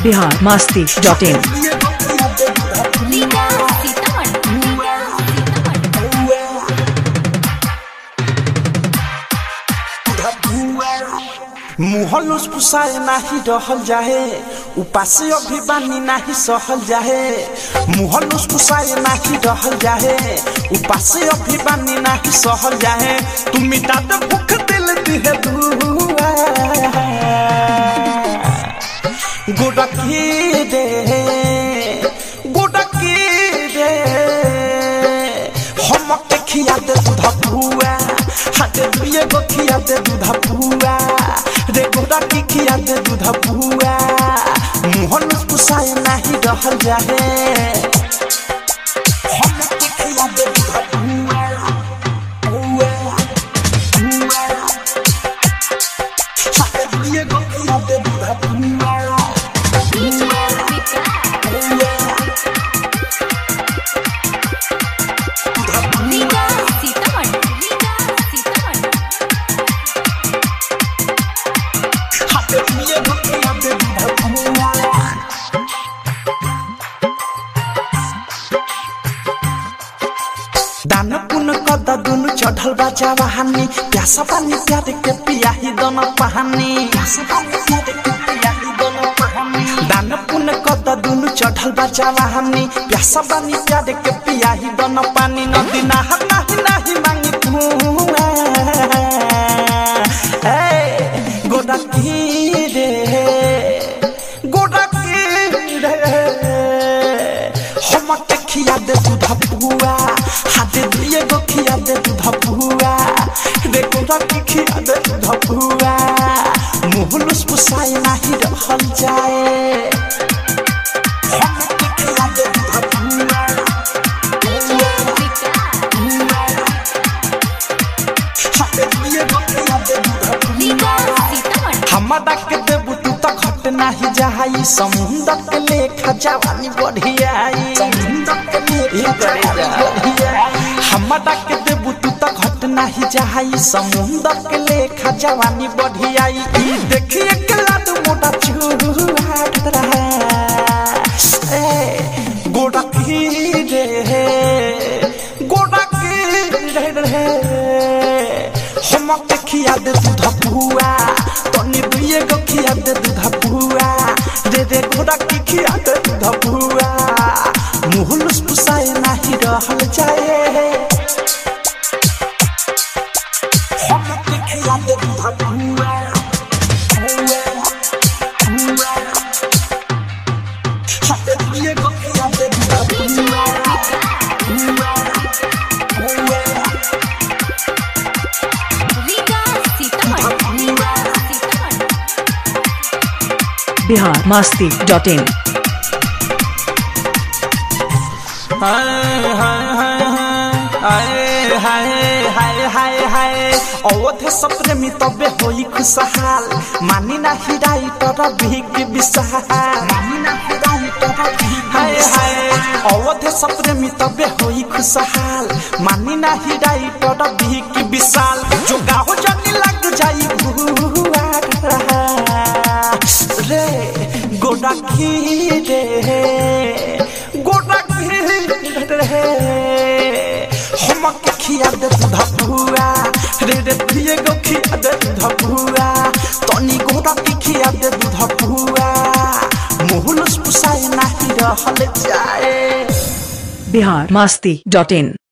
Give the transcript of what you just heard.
Bihar Masti dot in Riga Sitamarhi Riga Sitamarhi मुहल फुसाए नाही रहल जाहे उपासे अभी बानी नाही सहल जाहे मुहल फुसाए नाही रहल जाहे उपासे अभी बानी नाही सहल जाहे तू मिटा दे भूख दिल दिहे दुआ गोडकी रे गोडकी रे हमके खिया दे दूधा पुआ हाथे दुए गो खिया दे दूधा पुआ रे गोडा की खिया दे दूधा पुआ मुहन पुसाए नहीं रहल जाहे हमके खिया दे दूधा पुआ पुआ पुआ हाथे दुए गो खिया दे दूधा पुआ रीगा रीगा सीतामढ़ी रीगा सीतामढ़ी हाथे दुए गो खिया दे दूधा पुआ दान पुन कद दुनु चढ़ल बा जवानी प्यासा पानी प्यार के पियाही दन पहानी दान पुन कद दुनु चढ़ल बा जवानी प्यासा पानी प्यार के पियाही दन पानी नदी नहर नाही नाही मांगी कुआ ए गोदा की रे गोदा की रे हमके खिया दे दूधा पुआ हाथे दिए गो खिया दे दूधा पुआ देखो रखी खिया दे दूधा पुआ मुहलुस पुसाए नाही रहल जाए हमके खिया दे दूधा पुआ हाथे दिए गो खिया दे दूधा रीगा पुआ सीतामढ़ी हमरा के देबू तू त घट नाही जाई समुंदर के लेखा जवानी बढ़ियाई समुंदर के लेखा जवानी बढ़ियाई हमरा के देबू तू त घट नाही जाई समुंदर के लेखा जवानी बढ़ियाई ई देखिए के लाद मोटा चूहा रहा ए गोड़ा की रे गोड़ा की रे रे हमके खिया दे दूधा पुआ तनी दुए गो खिया दे दूधा पुआ दे दे घोड़ा की खिया दे दूधा पुआ मुहलुस पुसाए नाही रहल जाए हमके खिया दे दूधा पुआ पुआ, पुआ। हाथे दुए गो खिया दे दूधा पुआ, पुआ, पुआ। रीगा सीतामढ़ी रीगा सीतामढ़ी बिहार मस्ती डॉट इन हाय हाय हाय हाय हाय हाय हाय हाय अवधे सप्रेमी तबे होई खुशहाल मानी ना हिराई तोरा भीग विशाल मानी ना हिराई तोरा भीग हाय हाय अवधे सप्रेमी तबे होई खुशहाल मानी ना हिराई तोरा भीग विशाल जो गाहो जानी लग जाई भुआ रे गोडा की रे गोडा की रे हमके खिया दे दूधा पुआ रे रे दिए गो खिया दे दूधा पुआ तनी गोडा की खिया दे दूधा पुआ मुहलुस पुसाए नाही रहल जाए बिहार मस्ती डॉट इन